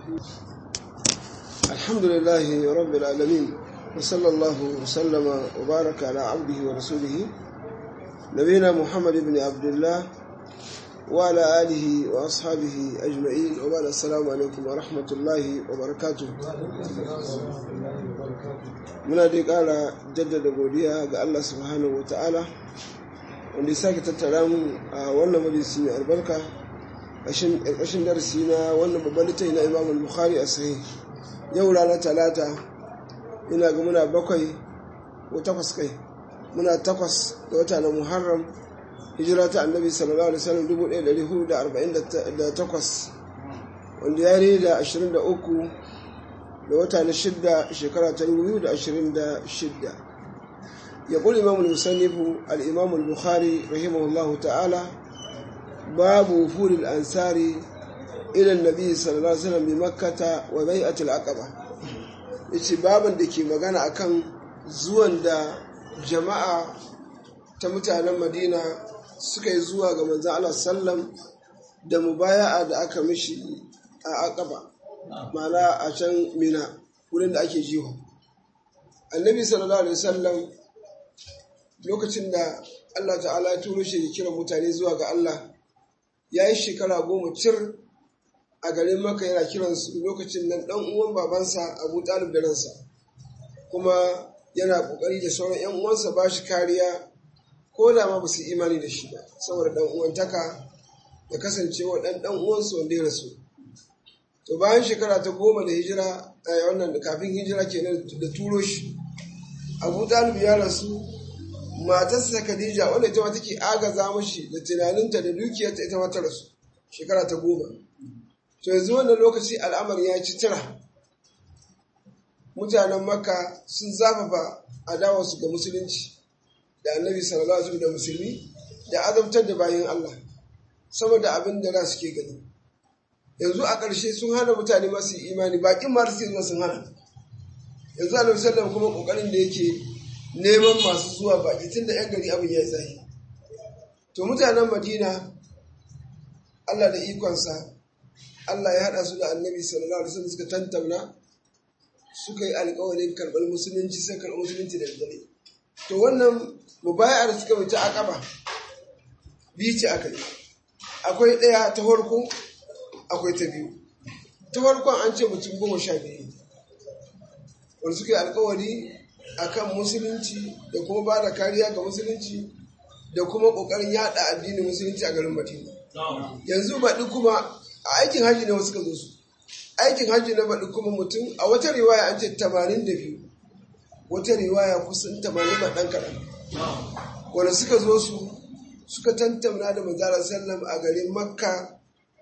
الحمد لله رب العالمين وصلى الله وسلم وبارك على عبده ورسوله نبينا محمد بن عبد الله وعلى آله وأصحابه أجمعين وبعد السلام عليكم ورحمة الله وبركاته muna dai ƙara jaddada godiya ga Allah subhanahu wa ta'ala wanda ya sake tattara mu a wannan majalisi mai albarka ƙarshen darasi na wannan babban littafi na imam al-bukhari a sahih yau ranar talata ina ga muna bakwai ko takwas kai muna takwas da wata na muharram hijira ta annabi sallallahu alaihi wasallam 1448 wanda ya yi da 23 da wata na shidda shekara ta 2026 ya kuli imam al-musannifu al-imam al-bukhari rahimahullahu ta'ala babu wufuril ansari ila annabi sallallahu alaihi wasallam bi makkata wa bai'atul aqaba yace baban da ke magana akan zuwan da jama'a ta mutanen madina suka yi zuwa ga manzan Allah sallam da mubaya'a da aka mishi a aqaba mana a can mina wurin da ake jiho annabi sallallahu alaihi wasallam lokacin da Allah ta'ala ya turo shi kira mutane zuwa ga Allah ya yi shekara goma cir a garin maka yana kiransu lokacin nan dan uwan babansa abu talib da ransa kuma yana kokari da sauran yan uwansa ba shi kariya ko da ma ba su imani da shi ba saboda dan uwantaka da kasancewa dan dan uwansu wanda ya rasu to bayan shekara ta goma da hijira a wannan da kafin hijira kenan da turo shi abu talib ya rasu matarsa khadija wanda ita ma take agaza mashi da tunaninta da dukiyarta ita ma ta rasu shekara ta goma to yanzu wannan lokaci al'amari ya ci tira mutanen makka sun zafafa adawarsu ga musulunci da annabi sallallahu alaihi da musulmi da azabtar da bayan Allah saboda abin da za su ke gani yanzu a ƙarshe sun hana mutane masu imani bakin ma suke zuwa sun hana yanzu annabi sallallahu kuma kokarin da yake neman masu zuwa baki tun da yan gari abin ya yi zahi to mutanen madina Allah da ikonsa Allah ya haɗa su da annabi sallallahu alaihi wasallam suka tantauna suka yi alƙawarin karɓar musulunci sai karɓar musulunci da dare to wannan mubayar da suka wuce akaba biyu ce aka yi akwai ɗaya ta farko akwai ta biyu ta farkon an ce mutum goma sha biyu wanda suka yi alƙawari akan musulunci da kuma ba da kariya ga musulunci da kuma ƙoƙarin yaɗa addinin musulunci a garin madina yanzu baɗi kuma a aikin hajji ne wasu ka zo su aikin hajji na baɗi kuma mutum a wata riwaya an ce tamanin da biyu wata riwaya kusan tamanin da ɗan kaɗan wanda suka zo su suka tantamna da manzara sallam a garin makka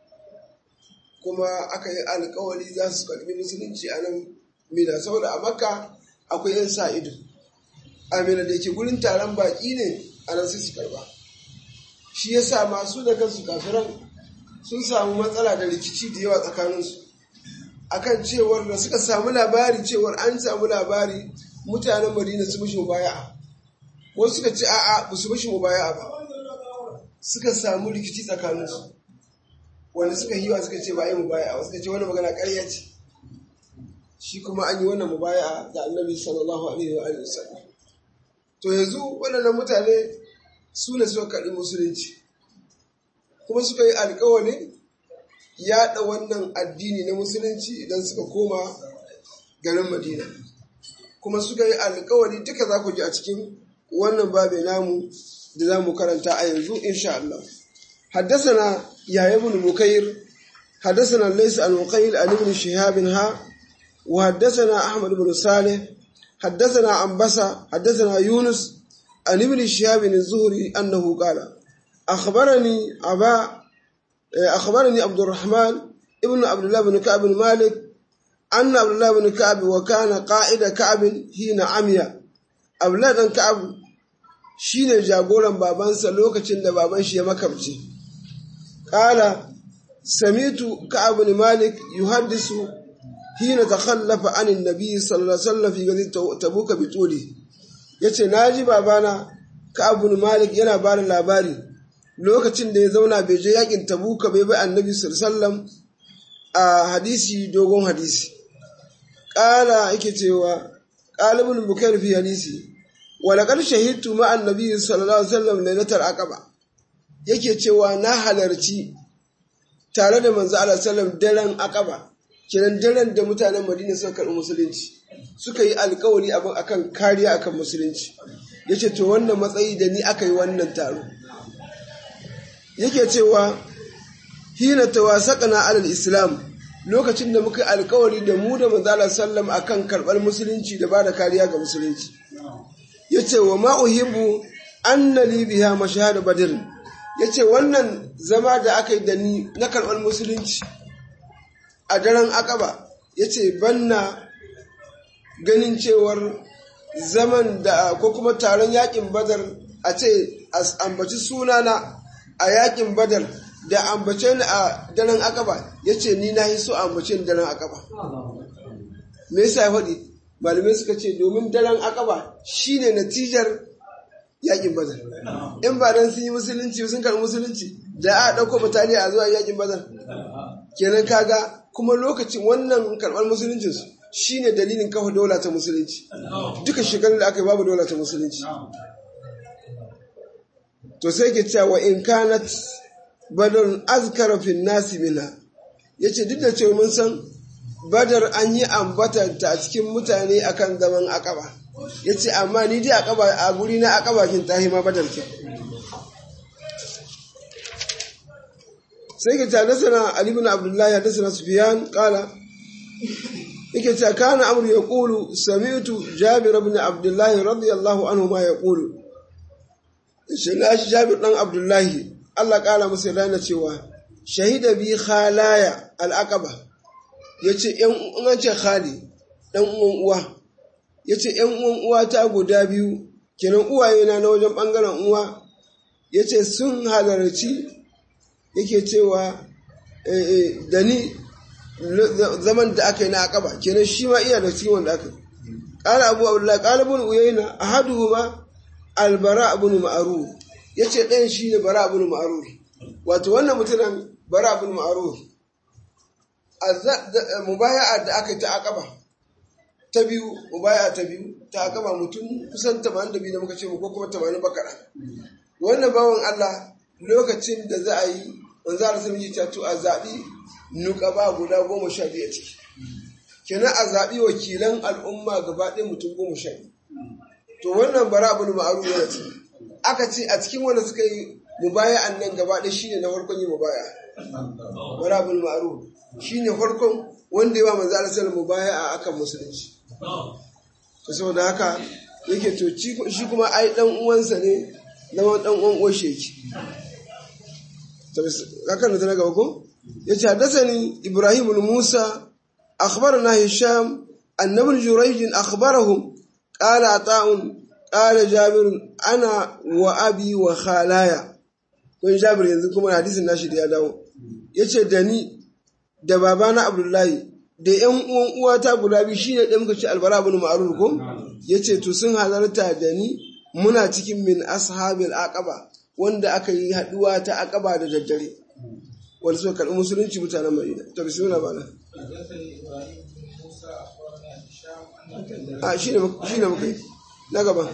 kuma aka yi alkawari za su karɓi musulunci a nan mina saboda a makka akwai yan sa ido a mina da ke gurin taron baƙi ne a nan sai su karɓa shi ya sa masu da kansu kafiran sun samu matsala da rikici da yawa tsakaninsu akan cewar da suka samu labari cewar an samu labari mutanen madina su mishi mubaya'a wasu suka ce a'a ba su mishi mubaya'a ba suka samu rikici tsakaninsu wanda suka hiwa suka ce ba yi mubaya'a suka ce wani magana ƙarya ce shi kuma an yi wannan mubaya'a da annabi sallallahu alaihi wa alihi wasallam to yanzu waɗannan mutane su ne suka karɓi musulunci kuma suka yi alƙawarin yaɗa wannan addini na musulunci idan suka koma garin madina kuma suka yi alkawari duka za ku ji a cikin wannan babu namu da za mu karanta a yanzu insha Allah حدثنا يحيى بن بكير حدثنا ليس عن مقيل عن ابن شهاب ها وحدثنا احمد بن صالح حدثنا عن بصا حدثنا يونس عن ابن شهاب الزهري انه قال اخبرني ابا اخبرني عبد الرحمن ابن عبد الله بن كعب بن مالك أن عبد الله بن كعب وكان قائد كعب حين عمي عبد الله بن كعب shine jagoran babansa lokacin da baban shi ya makamce qala samitu ka'ab bin malik yuhaddisu hina takhallafa an annabi sallallahu alaihi wasallam fi gadi tabuka bi tuli yace naji babana ka'ab bin malik yana ba da labari lokacin da ya zauna bai je yakin tabuka bai bai annabi sallallahu alaihi wasallam a hadisi dogon hadisi ƙala yake cewa ƙalibin bukari fi hadisi walakar shahidtu ma'an nabi sallallahu alaihi wasallam lailatul aqaba yake cewa na halarci tare da manzo Allah sallam daren aqaba kiran daren da mutanen Madina suka karɓi musulunci suka yi alkawari abin akan kariya akan musulunci yace to wannan matsayi da ni aka yi wannan taro yake cewa hina tawasaqna alal islam lokacin da muka alkawari da mu da manzala sallam akan karɓar musulunci da bada kariya ga musulunci yace wa ma uhibbu anna li biha mashahada badr yace wannan zama da aka yi da ni na karɓar musulunci a daren akaba yace banna ganin cewar zaman da ko kuma taron yakin badar a ce ambaci sunana a yakin badar da ambace ni a daren akaba ya ce ni na yi so ambace ni daren akaba me yasa ya faɗi malamai suka ce domin daren akaba shine natijar yakin badar in ba dan sun yi musulunci sun karɓi musulunci da a ɗauko bataliya a zuwa yakin badar kenan kaga kuma lokacin wannan karɓar musuluncinsu shine dalilin kafa dola ta musulunci duka shekarun da aka yi babu dola ta musulunci to sai ke cewa in kanat badar azkara fi nasi mina yace duk da cewa mun san badar an yi ambatanta a cikin mutane akan zaman akaba yace amma ni dai akaba a guri na akaba kin tahi ma badar ke sai ke tada sana ali ibn abdullahi da sana sufyan qala yake cewa kana amru yaqulu sami'tu jabir ibn abdullahi radiyallahu anhu ma yaqulu shi na shi jabir dan abdullahi Allah kala masa rana cewa shahida bi khalaya al-aqaba yace yan an ce khali dan uwan uwa yace yan uwan uwa ta guda biyu kenan uwaye na na wajen bangaren uwa yace sun halarci yake cewa da ni zaman da aka yi na aqaba kenan shi ma iya da cikin wanda aka qala abu abdullah qala ibn uyayna ahaduhuma albara ibn ma'ruf yace ɗayan shi ne bara ibn ma'ruf wato wannan mutumin bara ibn ma'ruf mubaya'a da aka yi ta aqaba ta biyu mubaya'a ta biyu ta aqaba mutum kusan 82 da muka ce ko kuma 80 bakara wannan bawan Allah lokacin da za a yi manzo Allah sun yi to a zabi nukaba guda goma sha biyu a ciki kenan a zaɓi wakilan al'umma gaba ɗaya mutum goma sha biyu to wannan bara abin ma'aru yana ce aka ce a cikin wanda suka yi mubaya an nan gaba ɗaya shine na farkon yi mubaya bara abin ma'aru shine farkon wanda ya ba manzo Allah sallallahu mubaya a akan musulunci to saboda haka yake to shi kuma ai dan uwansa ne zama dan uwan uwar shi kakan da na gaba ko yace hadathani ibrahim musa akhbarana hisham annabi jurayj akhbarahum قال عطاء قال جابر انا وابي وخالايا kun jabir yanzu kuma hadisin nashi da ya dawo yace da ni da babana abdullahi da yan uwan uwata guda biyu shine da muka ci albara ibn ma'ruf ko yace to sun halarta da ni muna cikin min ashabil aqaba wanda aka yi haduwa ta aqaba da daddare wanda suka karbi musulunci mutanen madina to bismillah bana a shi ne muka yi na gaba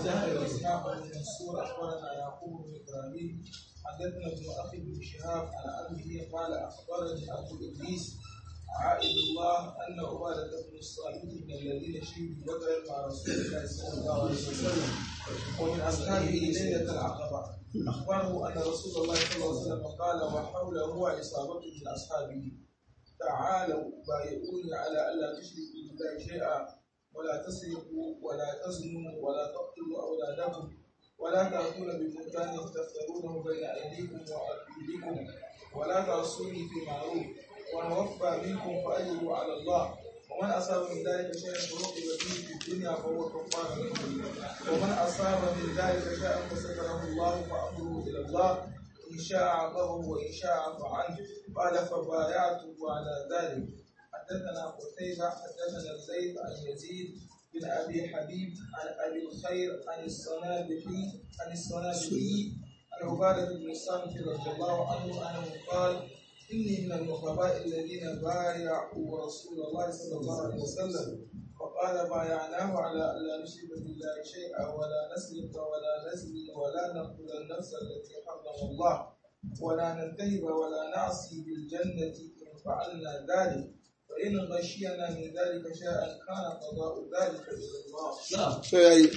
حدثنا ابن اخي بن شهاب عن ابيه قال اخبرني ابو ادريس عائد الله ان عباده بن الصامت من الذين شهدوا بدرا مع رسول الله صلى الله عليه وسلم ومن اصحابه ليله العقبه اخبره ان رسول الله صلى الله عليه وسلم قال وحوله عصابه من اصحابه تعالوا بايعوني على الا تشركوا بالله شيئا ولا تسرقوا ولا تزنوا ولا تقتلوا أولادكم ولا تأكلوا ببهتان تفترونه بين أيديكم وأرجلكم ولا تعصوني في معروف ومن وفى منكم فأجروا على الله ومن أصاب من ذلك شيئا فوقب به في الدنيا فهو كفار ومن أصاب من ذلك شيئا فستره الله فأمره إلى الله إن شاء عطاه وإن شاء عفى عنه قال فبايعته على ذلك حدثنا قتيبة حدثنا زيد عن يزيد بن أبي حبيب عن أبي الخير عن الصنابحي عن الصنابحي عن عبادة بن الصامت رضي الله عنه أنه قال إني من النخباء الذين بايعوا رسول الله صلى الله عليه وسلم وقال بايعناه على ألا نشرك بالله شيئا ولا نسرق ولا نزني ولا نقتل النفس التي حرم الله ولا ننتهب ولا نعصي بالجنة إن فعلنا ذلك فإن غشينا من ذلك شيئا كان قضاء ذلك إلى الله يعني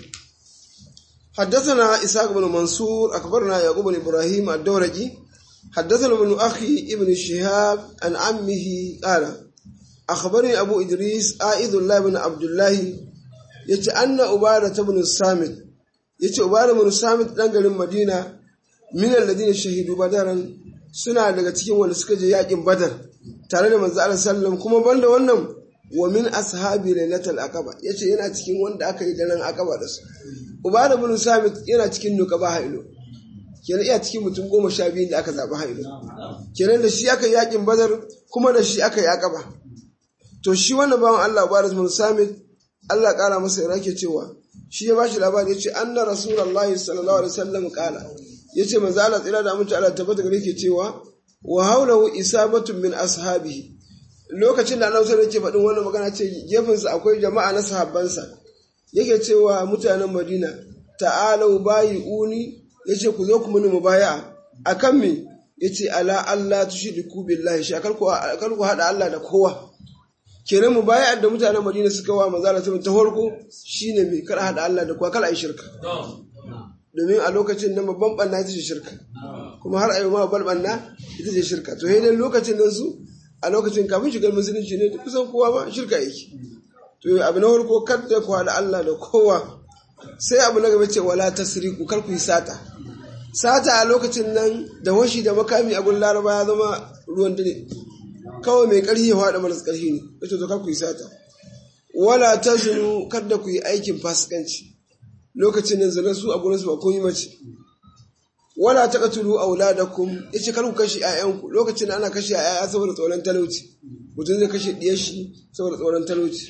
حدثنا إسحاق بن منصور أخبرنا يعقوب بن إبراهيم الدورجي حدثنا ابن أخي ابن شهاب عن عمه قال أخبرني أبو إدريس آئذ الله بن عبد الله يتي أن أبارة بن الصامت يتي أبارة بن الصامت دنجل المدينة من الذين شهدوا بدرا suna daga cikin wanda suka je yakin badar tare da manzo Allah sallam kuma banda wannan wa min ashabi lailatul aqaba yace yana cikin wanda aka yi daren aqaba da su ubada bin samit yana cikin nuqaba hailo kenan iya cikin mutum goma sha biyu da aka zaɓi hailo kenan da shi aka yi yakin badar kuma da shi aka yi aqaba to shi wannan bawan Allah ubada bin samit Allah kara masa yana ke cewa shi ya bashi labari yace anna rasulullahi sallallahu alaihi wasallam qala yace manzo Allah tsira da mutunta Allah tabbata gare ke cewa wa haulahu isabatun min ashabihi lokacin da annabi sallallahu alaihi faɗin wannan magana ce gefensa akwai jama'a na sahabbansa yake cewa mutanen Madina ta'alau bayi'uni yace ku zo ku muni mubaya'a akan me yace ala Allah tushriku billahi shi akal ku akal ku hada Allah da kowa kenan mubaya'ar da mutanen Madina suka wa manzo Allah ta farko shine me kar hada Allah da kowa kala ai shirka domin a lokacin nan babban banna ita ce shirka kuma har ayi ma babban banna ita ce shirka to dai lokacin nan su a lokacin kafin shigar musulunci ne kusan kowa ba shirka yake to abu na farko kada ku haɗa Allah da kowa sai abu na gaba ce wala tasriqu kar ku yi sata sata a lokacin nan da washi da makami a gun laraba ya zama ruwan dare kawai mai ƙarfi ya haɗa maras ƙarfi ne ita to kar ku yi sata wala tazunu kada ku yi aikin fasikanci lokacin nan zanen su a gurin su ba kun yi mace wala taqtulu auladakum yace kar ku kashe ƴaƴanku lokacin da ana kashe ƴaƴa saboda tsoron talauci mutum zai kashe diyar shi saboda tsoron talauci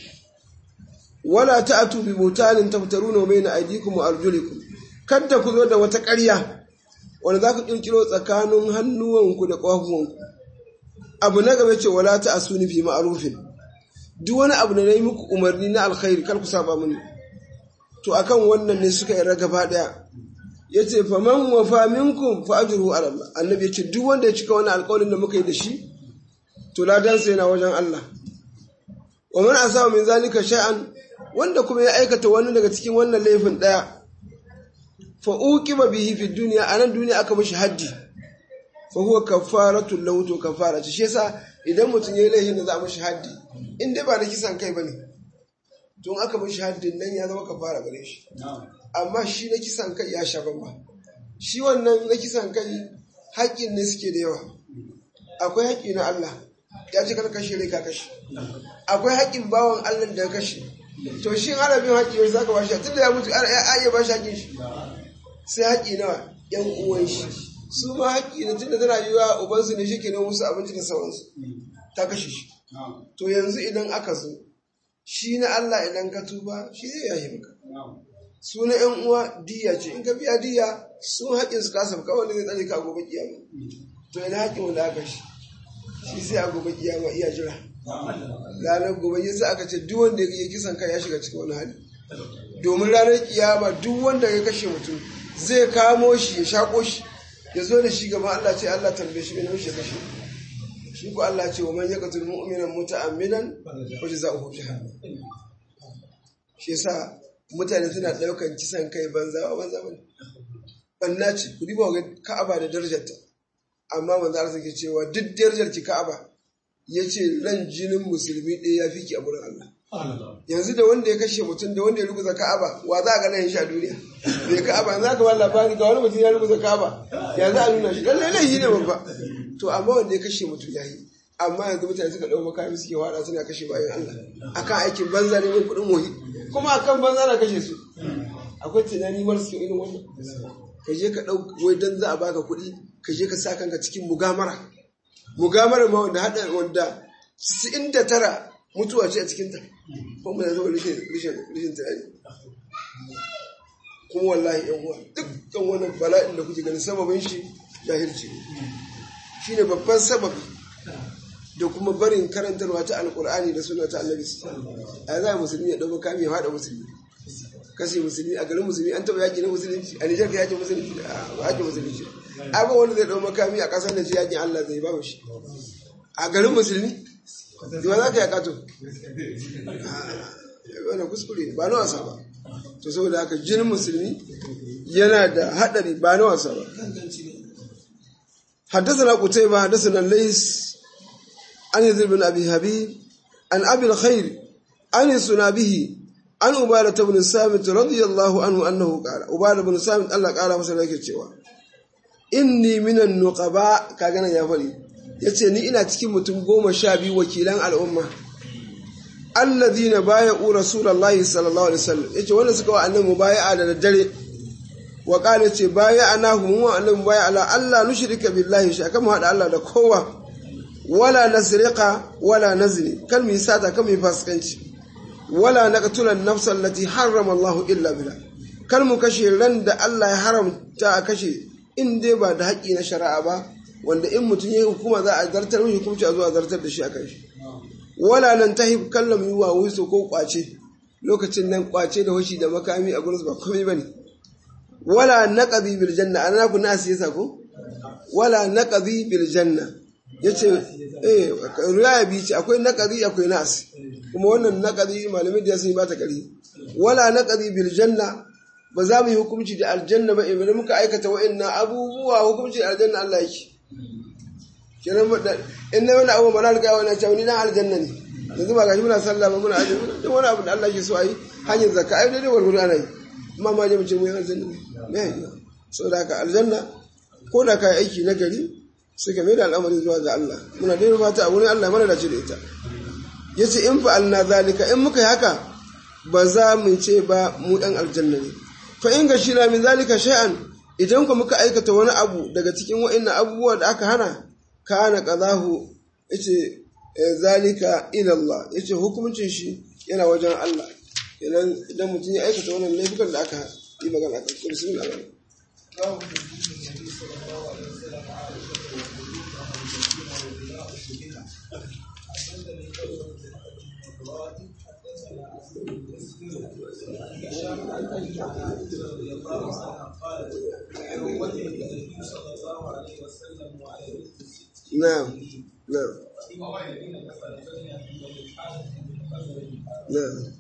wala ta'tu bi butanin taftaruna bayna aydikum wa arjulikum kada ku zo da wata ƙarya wanda za ku kirkiro tsakanin hannuwanku da ƙafafuwanku abu na gaba ce wala ta'suni fi ma'rufin duk wani abu da nayi muku umarni na alkhairi kar ku saba mini to akan wannan ne suka yi gaba daya ya ce faman wafa minkum fa ajruhu ala Allah annabi ya ce duk wanda ya cika wani alƙawarin da muka yi da shi to ladan sa yana wajen Allah wa man asaba min zalika shay'an wanda kuma ya aikata wani daga cikin wannan laifin daya fa uqiba bihi fi dunya anan duniya aka mishi haddi fa huwa kafaratu lahu to kafara shi yasa idan mutum yayi laifin da za a mishi haddi in dai ba da kisan kai bane tun aka mishi haddin nan ya zama kafara gare shi amma shi na kisan kai ya sha bamba shi wannan na kisan kai haƙƙin ne suke da yawa akwai haƙƙi na Allah ya ce kar kashe rai ka kashe akwai haƙƙin bawan Allah da ya kashe to shi ana bin haƙƙi yau zaka bashi tun da ya mutu ya iya bashi haƙƙin shi sai haƙƙi nawa yan uwan shi su ma haƙƙi ne tunda tana yiwa ubansu ne shi ke nan musu abinci da sauransu ta kashe shi to yanzu idan aka zo shi na Allah idan ka tuba shi zai yayi maka suna ‘yan uwa diya ce in ka biya diya sun haƙin su kasa kawai wanda zai tsare ka a gobe kiyama to yana haƙin wanda aka shi shi sai a gobe kiyama iya jira ranar gobe ya sa aka ce duk wanda ya kisan kai ya shiga cikin wani hali domin ranar kiyama duk wanda ya kashe mutum zai kamo shi ya shaƙo shi ya zo da shi gaba Allah ce Allah tambaye shi mai ya kashe shi ko Allah ce wa man yaqtul mu'minan muta'ammidan fa jazaohu jahannam shi yasa mutane suna ɗaukan kisan kai banza ba banza bane banna ce ku diba ga Ka'aba da darajarta amma manzo Allah sake cewa duk darajar ki Ka'aba yace ran jinin musulmi ɗaya ya fi ki a gurin Allah yanzu da wanda ya kashe mutum da wanda ya rubuta Ka'aba wa za a ga nan shi a duniya bai Ka'aba yanzu aka ba labari ga wani mutum ya rubuta Ka'aba yanzu a nuna shi lalle laifi ne babba to amma wanda ya kashe mutum ya yi amma yanzu mutane suka ɗau makami suke wada suna kashe bayan Allah akan aikin banza ne mai kuɗin mohi kuma akan banza na kashe su akwai tunani mara suke irin wannan ka je ka ɗau wai dan za a baka kuɗi ka je ka sa kanka cikin mugamara mugamara ma wanda haɗa wanda cikin da tara mutuwa ce a cikinta ko mu da zama rishin tunani kuma wallahi yan uwa dukkan wannan bala'in da kuke ganin sababin shi jahilci shine babban sababi da kuma barin karantarwa ta alkur'ani da suna ta annabi a za musulmi ya ɗau makami ya haɗa musulmi kashe musulmi a garin musulmi an taɓa yaƙi na musulunci a nijar ka yaƙi musulunci a ba yaƙi musulunci abin wanda zai ɗau makami a ƙasar da shi yaƙin allah zai ba shi a garin musulmi yawa za ka yaƙa to wani kuskure ba na wasa ba to saboda haka jinin musulmi yana da haɗari ba na wasa ba حدثنا قتيبة حدثنا الليث عن يزيد بن أبي حبيب عن أبي الخير عن السنابه عن عبادة بن الصامت رضي الله عنه أنه قال عبادة بن الصامت الله قال مثلا كتشوا إني من النقباء كأنا يا فلي yace ni ina cikin mutum goma sha biyu wakilan al'umma alladhina baya'u rasulullahi sallallahu alaihi wasallam yace wanda suka wa annabi mubaya'a da daddare wa qala yace baya'anahu mu wa annabi mubaya'a ala Allah nushrika billahi shi akan mu hada Allah da kowa wala nasriqa wala nazni kal mi sata kal mi fasikanci wala naqtula an-nafsa allati harrama Allah illa bila kal mu kashe ran da Allah ya haramta a kashe in dai ba da haƙi na shari'a ba wanda in mutum ya hukuma za a zartar mishi hukunci a zuwa zartar da shi akan shi wala nan tahi kallam yi wa wuso ko kwace lokacin nan kwace da hoshi da makami a gurin ba komai bane wala naqdi bil janna ana ku nasi yasa ko wala naqdi bil janna yace eh riwaya bi ce akwai naqdi akwai nasi kuma wannan naqdi malamai da sun ba ta kari wala naqdi bil janna ba za mu yi hukunci da aljanna ba idan muka aikata wa'annan abubuwa hukunci da aljanna Allah yake kenan in na wani abu ba na riga wani cewa ni dan aljanna ne yanzu ba gashi muna sallah ba muna aje duk wani abu da Allah ke so ayi hanyar zakka ai dai warware ana yi amma ma je mu ce mu yi aljanna ne me saboda haka aljanna ko da kai aiki na gari suka mai da al'amari zuwa ga Allah muna dai fata a wurin Allah mana dace da ita yace in fa'alna zalika in muka yi haka ba za mu ce ba mu dan aljanna ne fa in ga shi na min zalika shay'an idan ku muka aikata wani abu daga cikin wa'annan abubuwa da aka hana kana qadahu yace zalika ila Allah yace hukuncin shi yana wajen Allah idan idan mutum ya aikata wannan laifukan da aka yi magana kan su bismillah نعم نعم نعم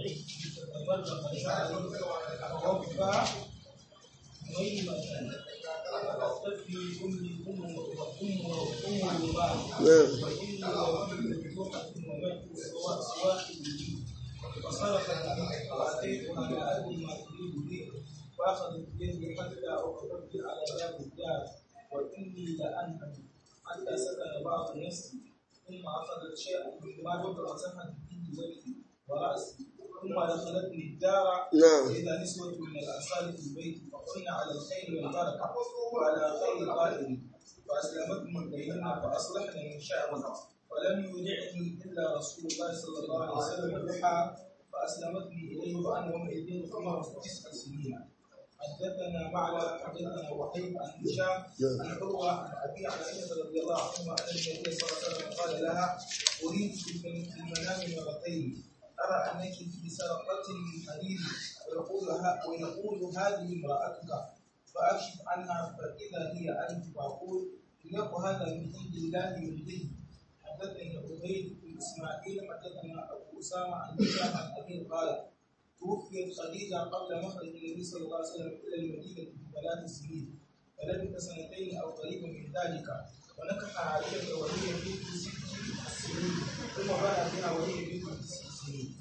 فاخذت بيده حتى اقبلت على باب الدار واني لانهم حتى سكن بعض الناس ثم اخذت شيئا مما ذكر مسحت به وجهي وراسي ثم دخلتني الدار نعم. واذا نسوه من الانصار في البيت فقلنا على الخير والبركه وعلى خير قائل فاسلمتهم بيننا فاصلحنا من شعرنا ولم يودعني الا رسول الله صلى الله عليه وسلم الضحى فاسلمتني اليه وانا يومئذ عمر تسع سنين حدثنا معلى حدثنا وحيد عن هشام عن عروه عن ابي عائشه رضي الله عنهما ان النبي صلى الله عليه وسلم قال لها اريد في المنام مرتين ارى انك في سرقه من حديد ويقول ها ويقول هذه امراتك فاكشف عنها فاذا هي انت فاقول ليق هذا من عند الله من دين حدثني عبيد بن اسماعيل حدثنا ابو اسامه عن هشام عن ابي قال توفيت خديجة قبل مخرج النبي صلى الله عليه وسلم إلى المدينة بثلاث سنين فلبث سنتين أو قريبا من ذلك ونكح عائشة وهي بنت ست سنين ثم بنى بها وهي بنت تسع سنين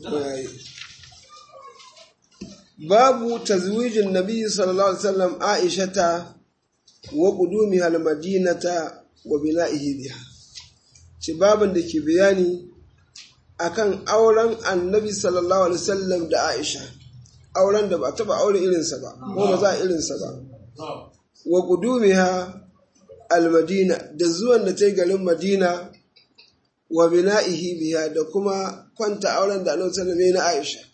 babu tazwijin nabi sallallahu alaihi wasallam aishata wa qudumiha almadinata wa bina'ihi biha ci babin da ke bayani akan auren annabi sallallahu alaihi wasallam da aisha auren da ba taba aure irinsa ba ko ba za a irinsa ba wa qudumiha almadina da zuwan da ta yi garin madina wa bina'ihi biha da kuma kwanta auren da annabi sallallahu alaihi wasallam na aisha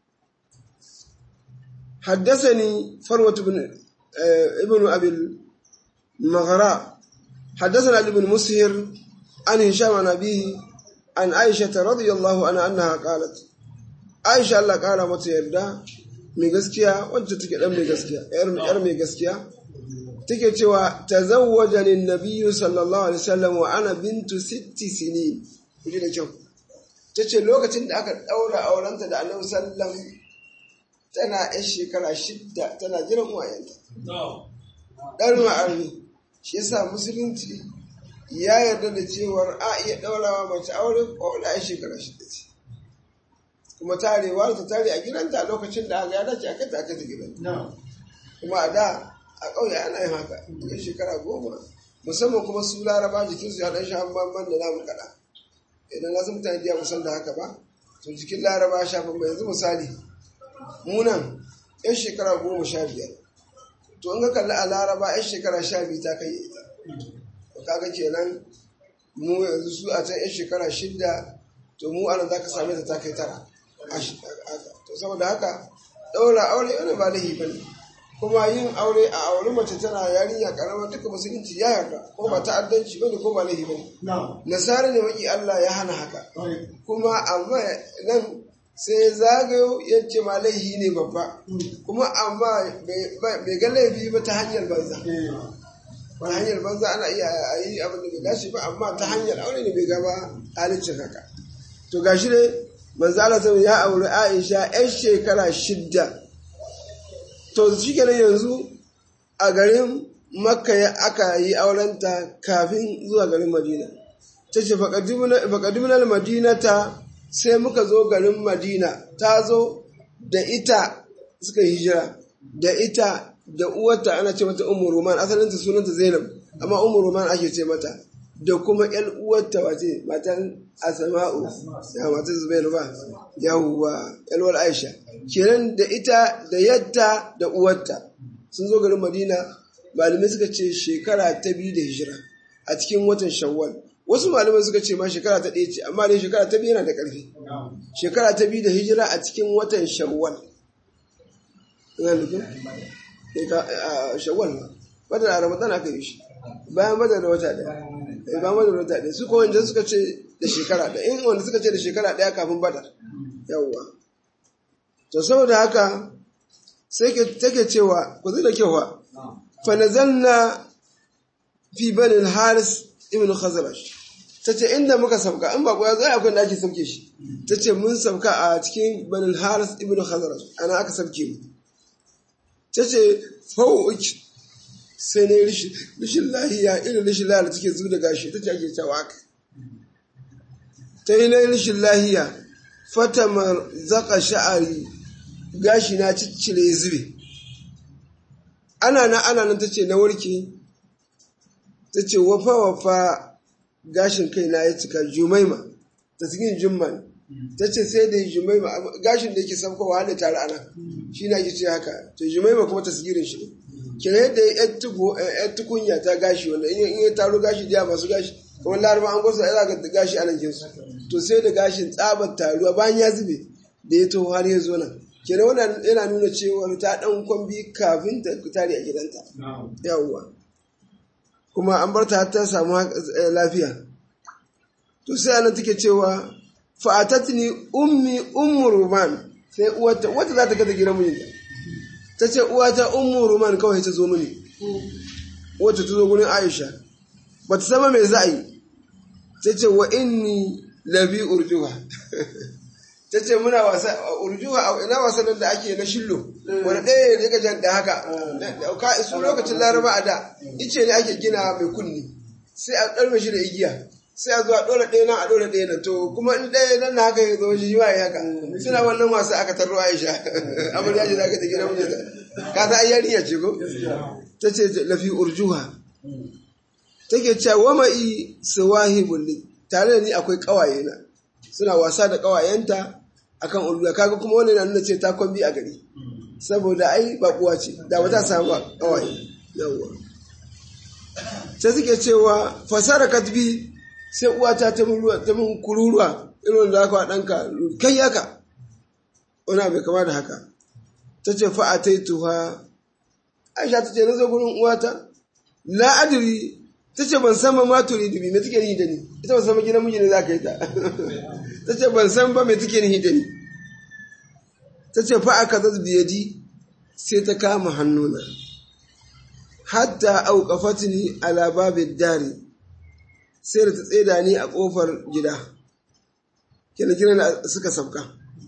حدثني فروة بن ابن أبي المغراء حدثنا ابن مسهر an hisham an abihi an aisha radiyallahu anha annaha qalat aisha Allah kara mata yarda mai gaskiya wacce take dan mai gaskiya yar yar mai gaskiya take cewa tazawwaja lin nabiyyu sallallahu alaihi wasallam wa ana bintu sitti sinin kuje da kyau tace lokacin da aka daura aurenta da annabi sallallahu tana yar shekara shidda tana jiran uwayenta dan ma'arni shi yasa musulunci ya yarda da cewar a iya daurawa mace aure ko da yar shekara shidda ce kuma tarewa ta tare a gidanta a lokacin da aka ya dace aka ta aka ta gidanta kuma a da a ƙauye ana yin haka daga shekara goma musamman kuma su laraba jikinsu ya ɗan sha bamban da namu kaɗa idan na mutane da musan da haka ba to jikin laraba sha bamban yanzu misali munan yan shekara goma sha biyar to in ka kalli a laraba yan shekara sha biyu ta kai ita to kaga kenan mu yanzu su a can yan shekara shidda to mu ana za ka same ta ta kai tara to saboda haka ɗaura aure wani ba laifi ba ne kuma yin aure a aure mace tana yarinya karama duka musulunci ya yarda ko ba ta'addanci bane ko ba laifi bane nasara ne maki Allah ya hana haka kuma amma nan sai zagayo ya ce ma laifi ne babba kuma amma bai ga laifi ba ta hanyar banza ta hanyar banza ana iya yi abin da bai dace ba amma ta hanyar aure ne bai gaba halicin haka to gashi ne manzo Allah ya aure Aisha 'yan shekara shidda to shi kenan yanzu a garin makka ya aka yi aurenta kafin zuwa garin madina ta ce faƙadimunar madina ta sai muka zo garin madina ta zo da ita suka yi hijira da ita da uwarta ana ce mata umar roman asalinta sunanta zainab amma umar roman ake ce mata da kuma yan uwarta wace matan asama'u ya matan zubairu ba yawwa yalwar aisha kenan da ita da yadda da uwarta sun zo garin madina malamai suka ce shekara ta biyu da hijira a cikin watan shawwal wasu malamai suka ce ma shekara ta ɗaya ce amma dai shekara ta biyu yana da ƙarfi shekara ta biyu da hijira a cikin watan shawwal shawwal ba badar a ramadan aka yi shi bayan badar da wata ɗaya bayan badar da wata ɗaya su ko wanda suka ce da shekara ɗaya in wanda suka ce da shekara ɗaya kafin badar yawwa to saboda haka sai take cewa ku zai da kyau fa fa nazalna fi banin haris ibn khazraj tace inda muka sauka in ba ko ya zo akwai da ake sauke shi tace mun sauka a cikin banin haris ibn khazraj ana aka sauke mu tace fawuki sai ne rishin lahiya irin rishin lahiya da take zuwa da gashi tace ake cewa haka ta yi na rishin lahiya fatamar zaka sha'ari gashi na ciccire zube ana na ana nan ta ce na warke ta ce wafa wafa gashin kai na ya cika jumaima ta cikin jumman ta ce sai da jumaima gashin da yake saukowa hada tare ana shi na ce haka to jumaima kuma ta sigirin shi ne kira yadda ya tukunya ta gashi wanda in ya taro gashi da masu gashi kamar laraba an gwasa ya ga gashi anan kinsu to sai da gashin tsabar taruwa bayan ya zube da ya taho har ya zo nan kenan wannan yana nuna cewa ta dan kwambi kafin ta tare a gidanta yawwa kuma an bar ta ta samu lafiya to sai anan take cewa fa'atatni ummi ummu ruman sai uwata wata za ta ga gidan mijinta ta ce uwata ummu ruman kawai ta zo mini wata ta zo gurin aisha ba ta sama mai za a yi ta ce wa inni labi urjuha ta ce muna wasa urjuha ina wasannin da ake na shillo wani ɗaya ne ka jan da haka ka su lokacin laraba a da ice ne ake gina mai kunni sai a ɗarme shi da igiya sai a zuwa ɗora ɗaya nan a ɗora ɗaya nan to kuma in ɗaya nan na haka ya zo shi ma ya haka suna wannan wasa aka tarro aisha amarya ce za ka ta gina mijinta ka ta ayyariya ce ko ta ce lafi urjuha take cewa wa ma'i sawahibul li tare da ni akwai kawaye na suna wasa da kawayenta akan ulula kaga kuma wannan na nuna ce ta kwambi a gari saboda ai bakuwa ce da ba ta samu kawaye yawwa sai suke cewa fasara katbi sai uwata ta mun ta mun kururuwa irin da aka danka kai haka ona bai kama da haka tace fa ataituha Aisha tace na zo gurin uwata la adri ta ce ban san ba ma turi dubi me take ni da ni ita ban san ba gidan miji ne za ka yi ta ta ce ban san ba me take ni da ni ta ce fa aka zaz biyadi sai ta kama hannuna hatta auqafatni ala babid dari sai da ta tseda ni a kofar gida kina kina suka sabka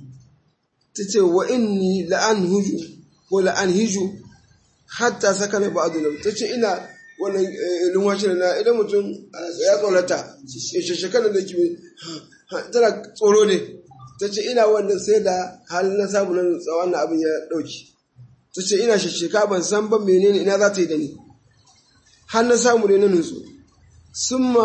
ta ce wa inni la'an huju ko la'an hiju hatta sakana ba'du ta ce ina wannan lumwashi na idan mutum ya tsorata ya shekarar da kimi tana tsoro ne ta ce ina wannan sai da halin na samu nan tsawon abin ya ɗauki ta ce ina shasheka ban san ban menene ina za ta yi da ni har na samu ne na nutsu sun ma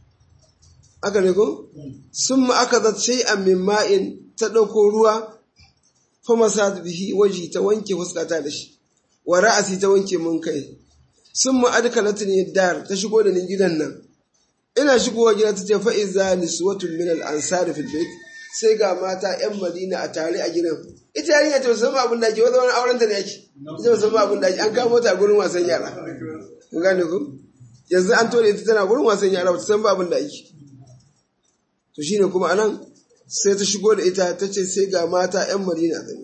aka ne ko sun ma aka zata sai a min ma'in ta ɗauko ruwa fa masa bihi waji ta wanke fuskata da shi wa ra'asi ta wanke mun kai sun ma adkalat ni dar ta shigo da ni gidan nan ina shigowa gida ta ce fa iza niswatun min al ansar fil bait sai ga mata yan madina a tare a gidan ita yarinya ta san abin da ake wata wani auren ta ne yake ita san abin da ake an kamo ta gurin wasan yara kun gane ku yanzu an tore ita tana gurin wasan yara ba ta san abin da ake to shine kuma anan sai ta shigo da ita ta ce sai ga mata yan madina zane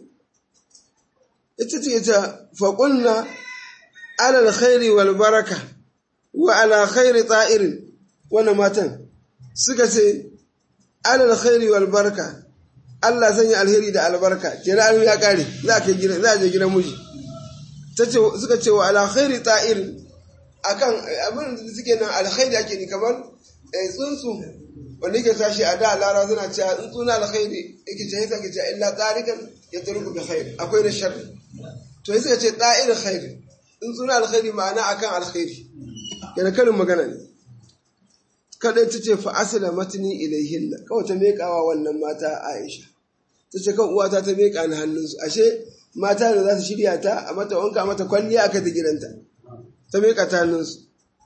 ita ce ta faƙunna alal khairi wal baraka wa ala khairi ta'irin wannan matan suka ce alal khairi wal baraka Allah sanya alheri da albarka kenan ya kare za ka gida za je gidan miji tace suka ce wa ala khairi ta'irin akan abin da suke nan alkhairi ake ni kamar tsuntsu wanda yake tashi a da lara suna cewa tsuntsu na alkhairi yake ce yasa ke cewa illa tarikan ya turku bi khair akwai da sharri to sai suka ce ta'ir khairi in suna alkhairi ma'ana akan alkhairi yana karin magana ne kadai ta ce fa asila matni ilayhinna kawai ta mekawa wannan mata Aisha ta ce kan uwata ta meka ni hannunsu ashe mata da za su shirya ta a mata wanka a mata kwalliya aka ta gidanta ta meka ta hannunsu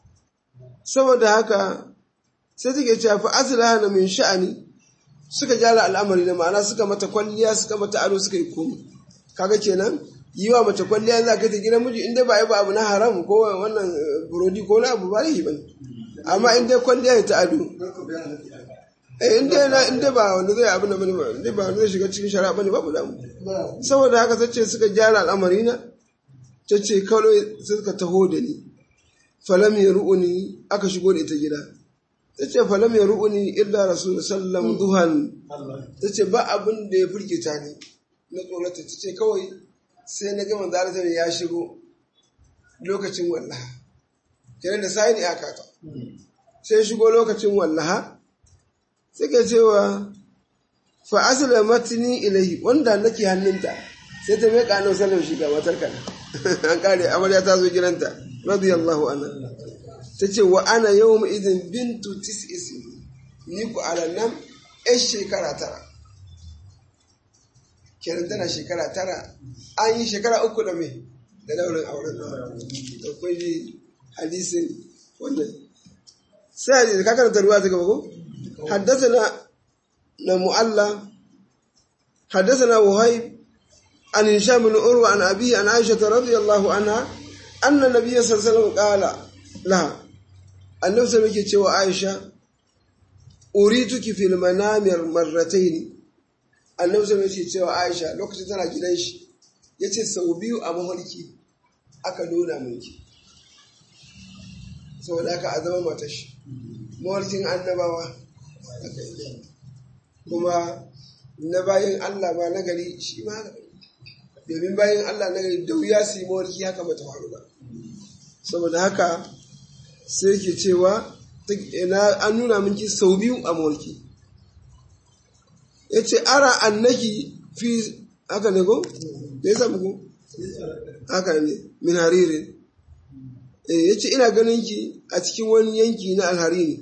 saboda haka sai take cewa fa asila hana min sha'ani suka gyara al'amari da ma'ana suka mata kwalliya suka mata ado suka yi komai kaga kenan yi wa mace kwalliya za ka ta gidan miji inda ba yi ba abu na haram ko wannan burodi ko na abu ba yi ba amma inda kwalliya ta ado eh inda na inda ba wanda zai abu na bane ba inda ba wanda zai shiga cikin shari'a bane babu damu saboda haka tace suka gyara al'amari na tace kawai suka taho da ni falam ru'uni aka shigo da ita gida tace falam ru'uni illa rasul sallam duhan tace ba abin da ya firgita ni na tsorata tace kawai sai na gama zaratar ya shigo lokacin wallaha kenan da sai ne aka ta sai shigo lokacin wallaha suka cewa fa asala matni ilahi wanda nake hannunta sai ta mai kano sallam shiga matar kana an kare amarya ta zo gidanta radiyallahu anha tace wa ana yawma idin bintu tis'is ni ku alannan ai shekara tara kenan tana shekara tara an yi shekara uku da mai da daurin auren da kwai hadisin wannan sai hadisi ka karanta ruwa ta gaba ko حدثنا معلى حدثنا وهيب عن هشام بن عروة عن أبيه عن عائشة رضي الله عنها أن النبي صلى الله عليه وسلم قال لها النبي صلى الله عليه وسلم عائشة أريتك في المنام مرتين النبي صلى الله عليه وسلم عائشة لو كنت تنا gidan shi yace sau biyu a mafarki aka nuna miki saboda haka a zama matashi mawarkin annabawa kuma na bayan Allah ma na gari shi ma domin bayan Allah na gari da wuya su yi mawarki haka bata faru ba saboda haka sai ke cewa an nuna minki sau biyu a mawarki ya ce ara annaki fi haka ne ko? me yasa muku? haka ne min haririn ya ce ina ganin ki a cikin wani yanki na alhariri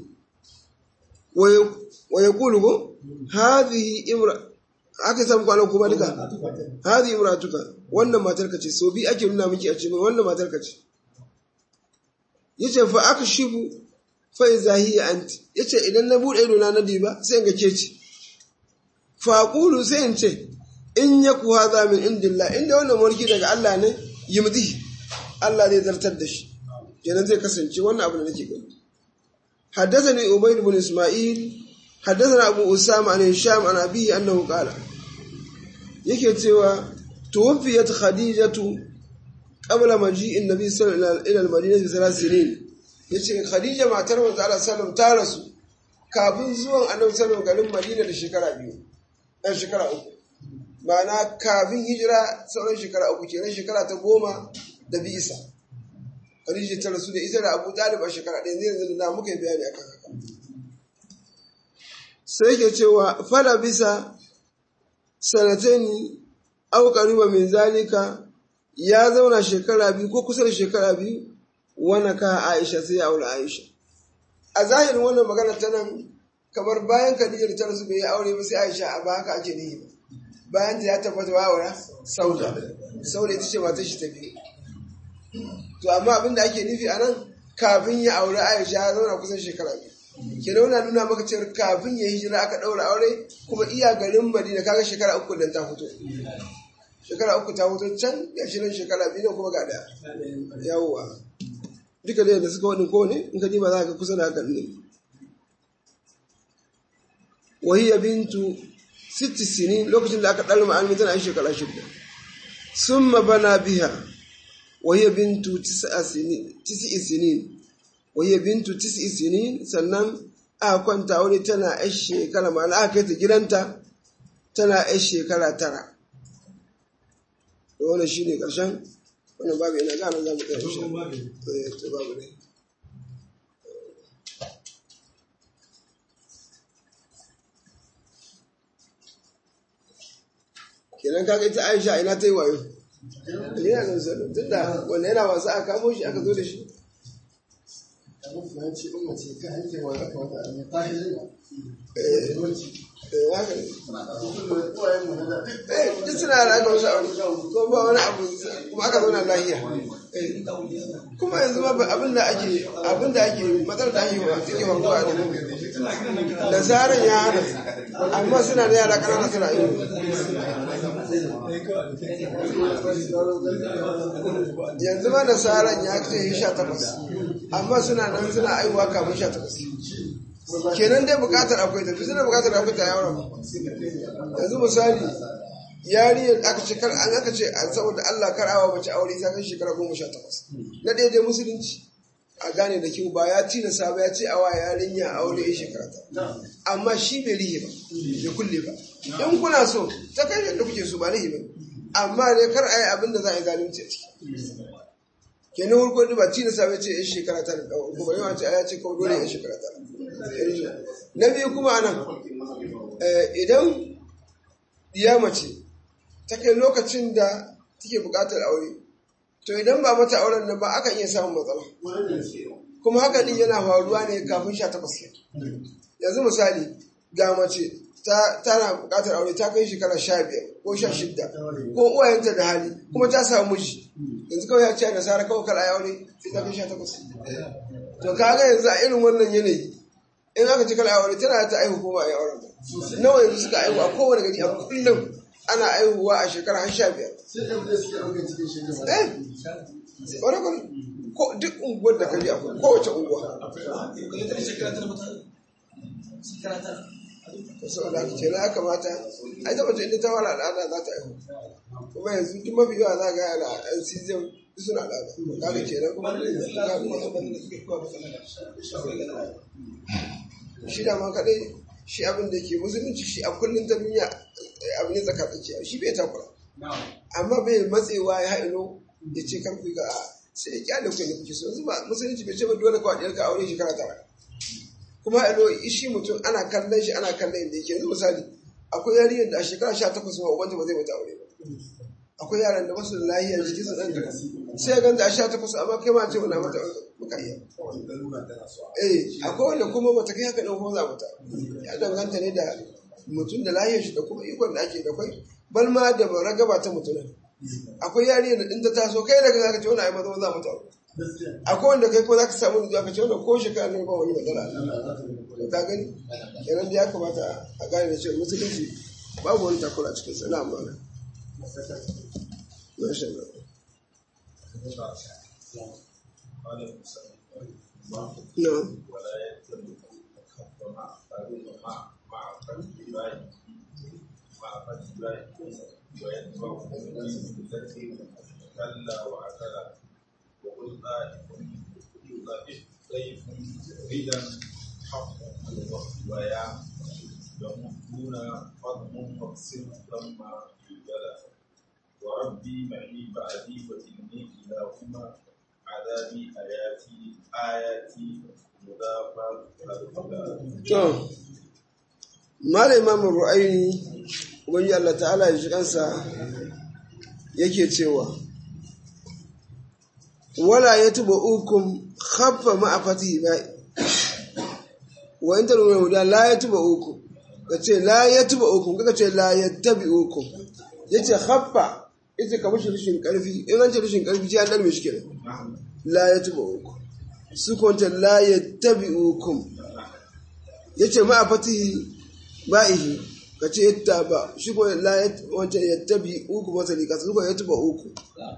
wa ya kulu ko hadhihi imra aka samu kwanan kuma duka hadhihi imratuka wannan matar ka ce so bi ake nuna miki a cikin wannan matar ka ce yace fa aka shibu fa iza hiya anti yace idan na bude ido na nadi ba sai in ga ke ce fa aqulu sai in ce in yaku hadha min indillah inda wannan mulki daga Allah ne yimdi Allah zai zartar da shi kenan zai kasance wannan abu da nake gani حدثني عبيد بن اسماعيل حدثنا ابو اسامه عن هشام عن ابيه انه قال yake cewa tuwfiyat khadijatu qabla maji'in nabi sallallahu alaihi ila al-madinah bi thalath sinin yace khadija matar manzo Allah sallallahu ta rasu kafin zuwan annabi sallallahu garin madina da shekara biyu dan shekara uku ma'ana kafin hijira sauran shekara uku kenan shekara ta goma da bi isa khadija ta rasu da ita da abu talib a shekara ɗaya zai yanzu da muka yi bayani akan haka sai ke cewa fala bisa sanatani au qariba min zalika ya zauna shekara biyu ko kusa da shekara biyu wana ka Aisha sai ya aure Aisha a zahirin wannan magana ta nan kamar bayan Khadija ta rasu bai yi aure ba sai Aisha a ba haka ake nihi ba bayan ta ya tabbata wa aura Sauda Sauda ita ce matar shi ta biyu to amma abin da ake nufi a nan kafin ya aure Aisha ya zauna kusan shekara biyu kenan wannan nuna maka cewa kafin ya hijira aka daura aure kuma iya garin Madina kaga shekara uku dan ta fito shekara uku ta fito can ya shi nan shekara biyu kuma ga daya yawwa duka da yadda suka wani kowane in ka ba za ka kusa da haka ne wahiya bintu sitti sinin lokacin da aka ɗalma ma'almi tana yin shekara shida sun bana biha wahiya bintu tisi'i sinin wahiya bintu tisi'i sinin sannan aka kwanta wani tana yan shekara ma'ana aka kai ta gidanta tana yan shekara tara da wannan shi ne ƙarshen wannan babu ina gane za mu ɗaya shi ta babu ne kenan kaga ita aisha ina ta yi wayo yana nan sanin tun da wanda yana wasa a kamo shi aka zo da shi duk suna da aka wasu aure ko ba wani abu kuma aka zauna lahiya kuma yanzu ba abin da ake abin da ake matsar da ake wa take wanzuwa da da zaran ya hana amma suna da yara kanana suna yi yanzu ma da zaran ya ce sha takwas amma suna nan suna aiwa kamun sha takwas kenan dai bukatar akwai tafi suna bukatar akwai ta yawon yanzu misali yariyar aka ce kar an aka ce a saboda Allah kar awa mace aure ta kai shekara goma sha takwas na ɗaya dai musulunci a gane da kyau ba ya tilasta ba ya ce awa yarinya aure ya shekara ta amma shi bai rihe ba bai kulle ba in kuna so ta kai yadda kuke so ba rihe ba amma ne kar a yi abin da za a yi zalunci a ciki kenan hurko ba tilasta ba ce ya shekara ta da ɗaukar kuma yawan ce ya ce kawai dole ya shekara ta na biyu kuma anan idan ya mace ta kai lokacin da take buƙatar aure to idan ba mata auren nan ba akan iya samun matsala kuma haka din yana faruwa ne kafin sha takwas yanzu misali ga mace tana buƙatar aure ta kai shekara sha biyar ko sha shidda ko uwayenta da hali kuma ta samu miji yanzu kawai ya ce da sara kawai kar a aure sai ta kai sha takwas to kaga yanzu a irin wannan yanayi in aka ci kala aure tana ta aihu ko ba a yi auren ba nawa yanzu suka aihu a kowane gari a kullum ana aihuwa a shekara har sha biyar eh wani kwanu ko duk unguwar da kaji akwai kowace unguwa saboda haka kenan ya kamata a ita mace inda ta wala al'ada za ta aihu kuma yanzu duk mafi yawa za ga yana yan season suna al'ada kaga kenan kuma shi da ma kadai shi abin da ke musulunci shi a kullum ta duniya abu ne tsaka tsakiya shi bai takura amma bai matsewa ya haino ya ce kan ku ga sai ya kyale ku ne kuke so yanzu ba musulunci bai ce ba dole ka wadiyar ka aure shekara tara kuma haino shi mutum ana kallon shi ana kallon inda yake yanzu misali akwai yarinyar da a shekara sha takwas ma ubanta ba zai mata aure ba akwai yaran da basu da lahiyar jiki su ɗan jika sai ya ganta a sha takwas amma kai ma ce muna mata muka iya eh akwai wanda kuma bata kai haka ɗan kuma za mata ya danganta ne da mutum da lahiyar shi da kuma ikon da ake da kwai bal ma da ragaba ta mutum akwai yarinyar da ɗin ta taso kai daga zaka ce wani ai maza za mata akwai wanda kai ko za ka samu da ka ce wanda ko shekara ne ba wani matsala ka gani kenan da ya kamata a gane da cewa musulunci babu wani takura cikin sana amana ما شاء الله na'am ولا يتم الخف مع مع مع فتح الله مع فتح الله ويتبع بالتي كلا وعتلا وقل ذلك ضعيف ضيف ردا حق ويا يمدون فضم مقصد لما يجلى وربي معي بعدي وإني إلهما عذابي آياتي آياتي مضافة الهدى To, Malam Imamun Ru'aini, Ubangi Allah ta'ala ya ji kansa yake cewa, Wala ya tuba ukun haffa ma'afati ba, wa in taru mai huda la ya tuba ukun, ka ce la ya tuba ukun, ka ce la ya tabi ukun, ya ce haffa, ita ka mashi rashin ƙarfi, in an ce rashin ƙarfi ce an ɗarme shi kenan, la ya tuba ukun, su kwanta la ya tabi ukun, ya ce ma'a fatihi ba'ihi ka ce yatta ba shi ko la wancan yatta bi uku masali ka su ko yatta ba uku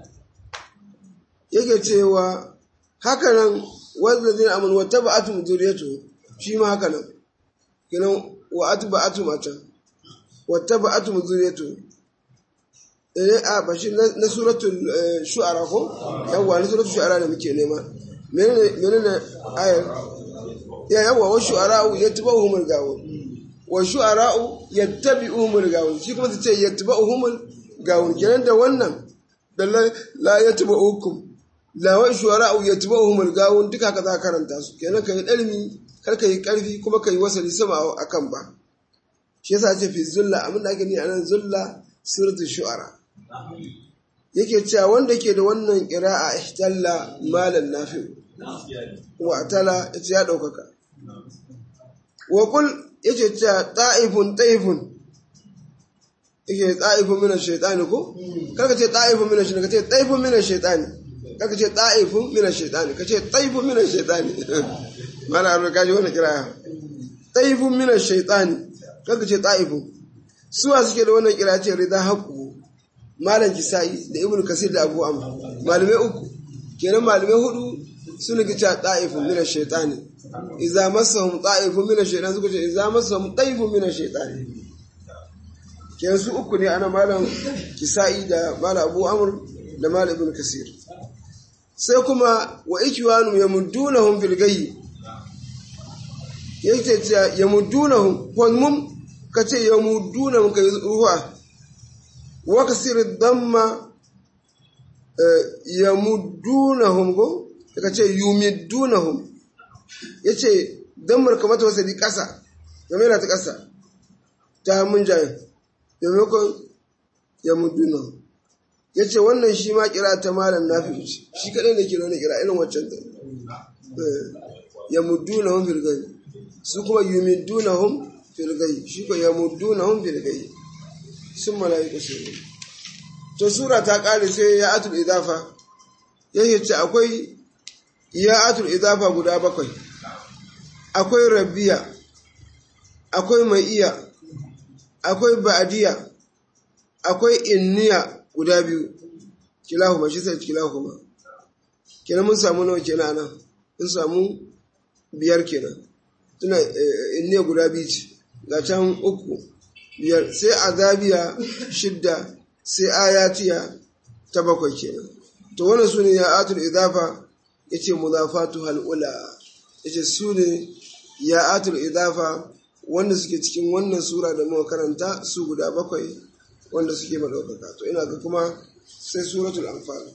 yake cewa haka nan wanda zai amin wata ba atum zuriyatu shi ma haka nan kenan wa atu ba atum a can wata ba atum zuriyatu eh a ba shi na suratul shu'ara ko yawwa na suratul shu'ara da muke nema menene menene ayar ya yawa wa shu'ara'u yatba'uhumul gawun wa shu'ara'u yattabi'uhumul gawun shi kuma tace yattabi'uhumul gawun kenan da wannan da la yatba'ukum la wa shu'ara'u yattabi'uhumul gawun duka ka za ka karanta su kenan kai dalmi kar kai karfi kuma kai wasali sama akan ba shi yasa ce fi zulla abin da ake ni anan zulla suratul shu'ara yake cewa wanda ke da wannan qira'a ihtalla malan nafi wa tala yace ya daukaka wa kul yace cewa ta'ifun ta'ifun yake ta'ifun min ash-shaytani ko kaga ce ta'ifun min ash-shaytani kace ta'ifun min ash-shaytani kaga ce ta'ifun min ash-shaytani kace ta'ifun min ash-shaytani mana arba kaji wannan kira ta'ifun min ash-shaytani kaga ce ta'ifun suwa suke da wannan kira ce rida haqu malam kisai da ibnu kasir da abu amr malamai uku kenan malamai hudu suna ga cewa ta'ifun min ash-shaytani idza massahum ta'ifun min ash-shaytani suka ce idza massahum ta'ifun min ash-shaytani kenan su uku ne ana malam kisai da malam abu amr da malam ibn kasir sai kuma wa ikwanu yamuddunahum fil gayyi yake cewa yamuddunahum ko mum kace yamuddunahum kai ruwa wa kasir damma yamuddunahum go ka ce yumiddunahum yace dan marka mata wasali kasa game da ta kasa ta mun jaye maimakon yamuddunahum yace wannan shi ma kira ta malam nafi ce shi kadai ne kira ne kira irin waccan da yamuddunahum fil gayb su kuma yumiddunahum fil gayb shi ko yamuddunahum fil gayb sun malaika su to sura ta kare sai ya atul idafa yake ce akwai ya atul idafa guda bakwai akwai rabbiya akwai mai iya akwai ba'diya akwai inniya guda biyu kilahuma shi sai kilahuma kenan mun samu nawa kenan nan mun samu biyar kenan tuna inniya guda biyu ce ga can uku biyar sai azabiya shidda sai ayatiya ta bakwai kenan to wannan su ne ya atul idafa ya ce mudafatu hal'ula ya ce su ne ya atul idafa wanda suke cikin wannan sura da muka karanta su guda bakwai wanda suke maɗaukaka to ina ga kuma sai suratul anfal